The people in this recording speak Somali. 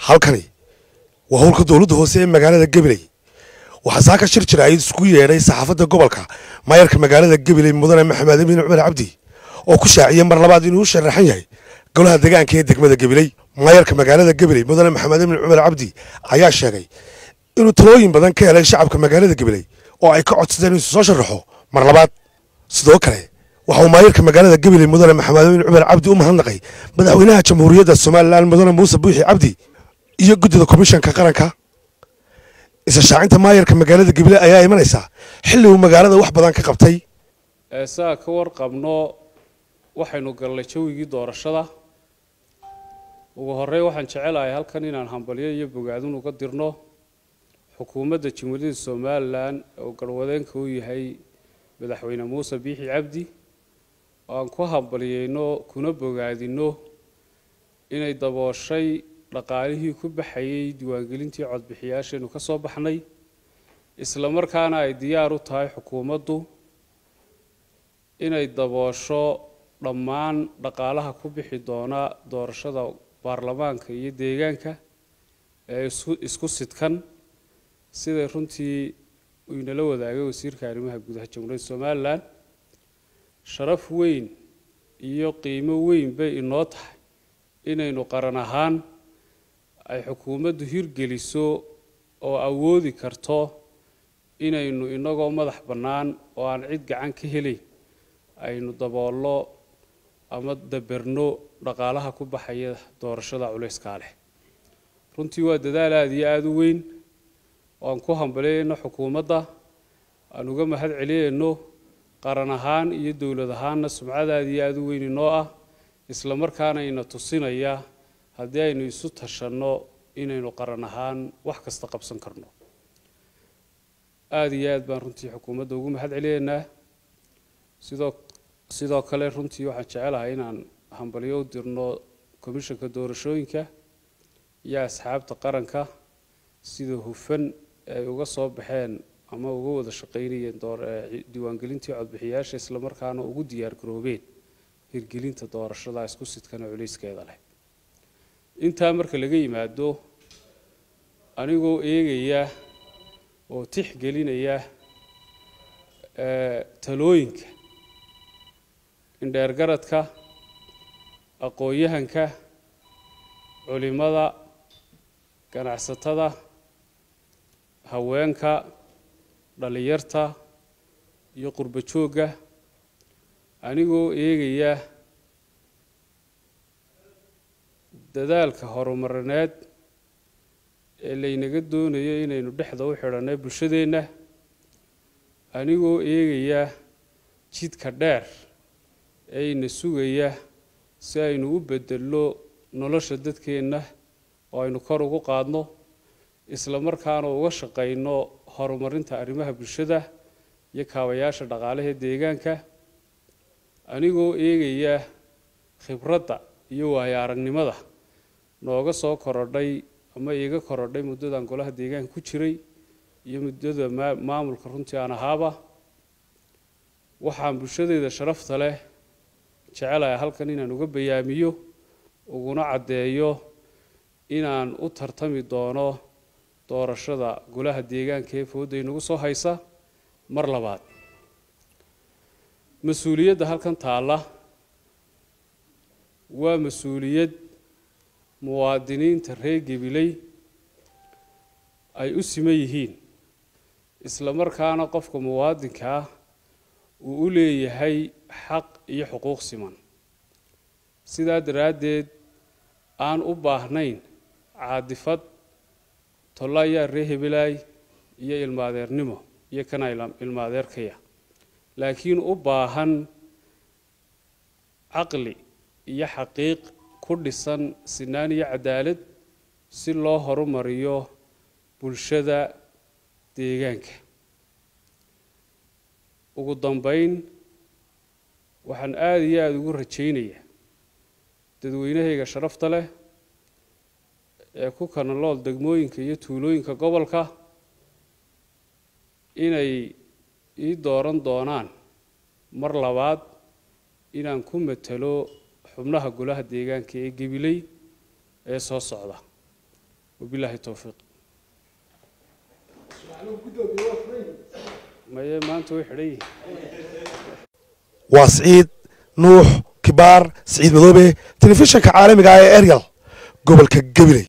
halkani waa howlka dowladda hoose ee magaalada gabiley waxaa saaka shir jira ay isku yeedhay saxaafadda gobolka maayarka magaalada gabiley mudane maxamed amiin cumar cabdi oo ku shaaciyey mar labaad inuu u sharaxan yahay golaha deegaanka ee degmada gabiley maayarka magaalada gabiley mudane maxamed amiin cumar cabdi ayaa sheegay inuu talooyin badan ka helay shacabka magaalada gabiley oo ay ka codsadeen inuu soo sharaxo mar labaad sidoo kale waxa uu maayarka magaalada gabiley mudane maxamed amiin cumar cabdi u mahadnaqay madaxweynaha jamhuuriyadda somalilan mudane muuse buuxi cabdi iyo guddida komishanka qaranka isa shaacinta maayarka magaalada gabiley ayaa imanaysaa xilli uu magaalada wax badan ka qabtay saa ka warqabno waxaynu gallay jawigii doorashada ugu horey waxaan jecelahay halkan inaan hambalyo iyo bogaadin uga dirno xukuumadda jamhuuriyadda somalilan oo garwadeenka u yahay madaxweyne muuse biixi cabdi oo aan ku hambalyeyno kuna bogaadino inay dabooshay dhaqaalihii ku baxayay diiwaangelintii codbixiyaashaynu ka soo baxnay isla markaana ay diyaar u tahay xukuumaddu inay daboosho dhammaan dhaqaalaha ku bixi doona doorashada baarlamaanka iyo deegaanka ee isku sidkan siday runtii uu inala wadaagay wasiirka arrimaha gudaha jamhuuriyadda somalilan sharaf weyn iyo qiimo weyn bay inoo tahay inaynu qaran ahaan ay xukuumaddu hirgeliso oo awoodi karto inaynu inagoo madax bannaan oo aan cid gacan ka helayn aynu daboollo ama daberno dhaqaalaha ku baxaya doorashada culayskaa leh runtii waa dadaal aada iyo aada u weyn oo aan ku hambalyayno xukuumadda aan uga mahad celiyayno qaran ahaan iyo dowlad ahaanna sumcad aada iyo aada u weyn inoo ah isla markaana ina tusinaya haddii aynu isu tashanno inaynu qaran ahaan wax kasta qabsan karno aada iyo aad baan runtii xukuumadda ugu mahad celiyaynaa sidoo sidoo kale runtii waxaan jecelahay inaan hambalyo u dirno komishanka doorashooyinka iyo asxaabta qaranka sida hufan ay uga soo baxeen ama uga wada shaqaynayeen diiwaangelintii codbixiyaasha islamarkaana ugu diyaar garoobeen hirgelinta doorashada isku sidkana culayskeeda leh intaa marka laga yimaado anigoo eegaya oo tixgelinaya talooyinka indheergaradka aqoon-yahanka culimada ganacsatada haweenka dhallinyarta iyo qurbo joogga anigoo eegaya dadaalka horumarineed ee laynaga doonayo inaynu dhexda u xidhanay bulshadeenna anigoo eegaya jidka dheer ee ina sugaya si aynu u bedelno nolosha dadkeenna oo aynu kor ugu qaadno isla markaana uga shaqayno horumarinta arrimaha bulshada iyo kaabayaasha dhaqaalaha deegaanka anigoo eegaya khibradda iyo waayo aragnimada nooga soo korodhay ama iiga korodhay muddadan golaha deegaanka ku jiray iyo muddada maamulka runtii aan ahaaba waxaan bulshadeeda sharafta leh jecelahay halkan inaan uga bayaamiyo uguna caddeeyo inaan u tartami doono doorashada golaha deegaanka ee fooda inagu soo haysa mar labaad mas-uuliyadda halkan taalla waa mas-uuliyad muwaadiniinta reer gabiley ay u siman yihiin isla markaana qofka muwaadinka ah uu u leeyahay xaq iyo xuquuq siman sidaa daraaddeed aan u baahnayn caadifad tollayaa ree hebelaay iyo ilmaadeernimo iyo kana ilmaadeerkaya laakiin u baahan caqli iyo xaqiiq ku dhisan sinaan iyo cadaalad si loo horumariyo bulshada deegaanka ugu dambeyn waxaan aada iyo aada ugu rajaynayaa dadweynahayga sharafta leh ee ku kanalool degmooyinka iyo tuulooyinka gobolka inay ii dooran doonaan mar labaad inaan ku matalo xubnaha golaha deegaanka ee gabiley ee soo socda wabilaahi towfiiq maye maanta way xidhan yihiin waa siciid nuux kibaar siciid madoobe telefishinka caalamiga ah ee eryal gobolka gabiley